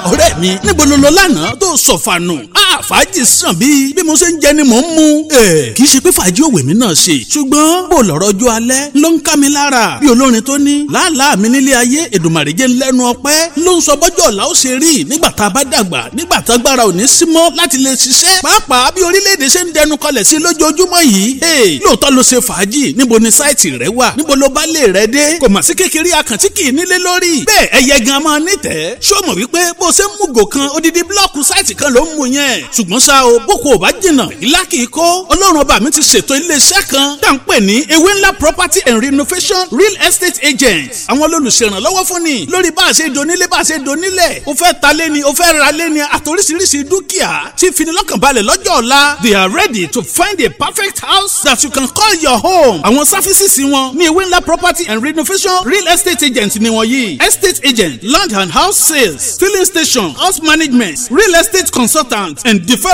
ọ̀rẹ́ mi níbo ló lọ lánàá tó sọ̀fànù fàájì sàn bíi bí mo ṣe ń jẹ ni mò ń mu. kì í ṣe pé fàájì òwe mi náà ṣe ṣùgbọ́n bó lọ́rọ̀ ọjọ́ alẹ́ ló ń ká mi lára bí olórin tó ní làálàá mi nílé ayé èdùmàrè jẹ́ lẹ́nu ọpẹ́ ló ń sọ bọ́jọ́ ọ̀la ó ṣe rí nígbà tá a bá dàgbà nígbà tá agbára ò ní sí mọ́ láti lè ṣiṣẹ́ pàápàá bí orílẹ̀-èdè ṣe ń dẹnu kọlẹ̀ sí lójoojúmọ́ yìí lóòótọ́ ló ṣe fàájì níbo ni sáìtì rẹ wà níbo ló bá lè rẹ dé kò mà sí kékeré akàntí kì í nílé lórí bẹ́ẹ̀ ẹyẹ gan máa nítẹ̀ẹ́ ṣó mọ̀ wípé bó ṣe ń mú gò kan odidi blọ́ọ̀kù sáìtì kan ló ń mú yẹn ṣùgbọ́n ṣá o boko ò bá jìnnà ìlà kì í kó ọlọ́run ọba mi ti ṣètò iléeṣẹ́ kan tá à ń pè ní ewé ńlá property and renovation real estate agents àwọn olùṣèrànlọ́wọ́ fún ni lórí bá a ṣe donílé bá a ṣe donílẹ̀ o fẹ́ ta lé ni o fẹ́ ra lé ni àtòríṣiríṣi dúkìá tí finilọ́kànbalẹ̀ lọ́jọ́ ọ̀la they are ready to find a perfect house that you can call your home àwọn sáfísìsì wọn ní ewé ńlá property and renovation real estate agents ni wọ́n yìí estate agent land and house sales filling station house management real estate consultant and development.